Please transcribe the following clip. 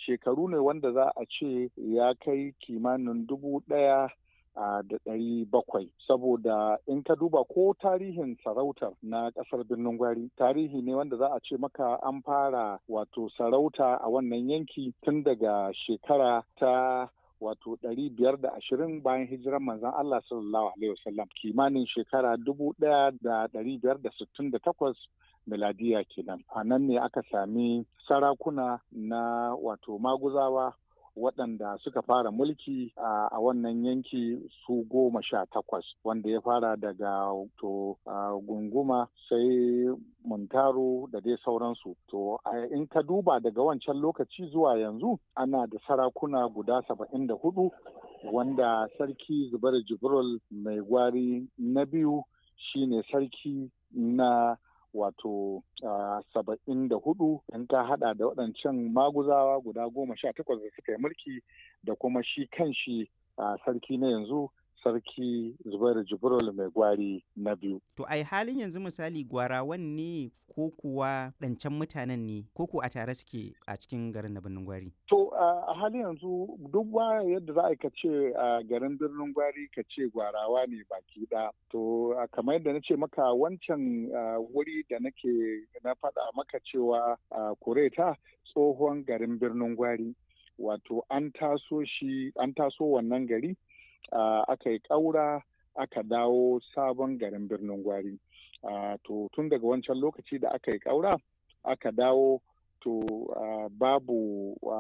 shekaru ne wanda za a ce ya kai kimanin dubu ɗaya a da ɗari bakwai saboda in ka duba ko tarihin sarautar na ƙasar birnin gwari tarihi ne wanda za a ce maka an fara wato sarauta a wannan yanki tun daga shekara ta wato ɗari biyar da ashirin bayan hijiran manzon Allah sallallahu alaihi wasallam kimanin shekara dubu ɗaya da ɗari biyar da sittin da takwas miladiya kenan a nan ne aka sami sarakuna na wato maguzawa waɗanda suka fara mulki a wannan yanki su goma sha takwas wanda ya fara daga to gunguma sai muntaru da dai sauransu to in ka duba daga wancan lokaci zuwa yanzu ana da sarakuna guda saba'in da hudu wanda sarki zubar jibril mai gwari na biyu shine sarki na wato saba'in da hudu in ka hada da waɗancan maguzawa guda goma sha takwas da suka yi mulki da kuma shi kan shi sarki na yanzu sarki zubairu jibril mai gwari na biyu. To ai halin yanzu misali gwarawan ne ko kuwa ɗancan mutanen ne ko ko a tare suke a cikin garin na birnin gwari? To a halin yanzu duk ba yadda za a ka ce a garin birnin gwari ka ce gwarawa ne baki ɗaya. To kamar yadda na ce maka wancan wuri da nake na faɗa maka cewa kureta tsohon garin birnin gwari. Wato an taso shi an taso wannan gari Uh, aka yi ƙaura aka dawo sabon garin birnin gwari uh, to tun daga wancan lokaci da aka yi ƙaura aka dawo to uh, babu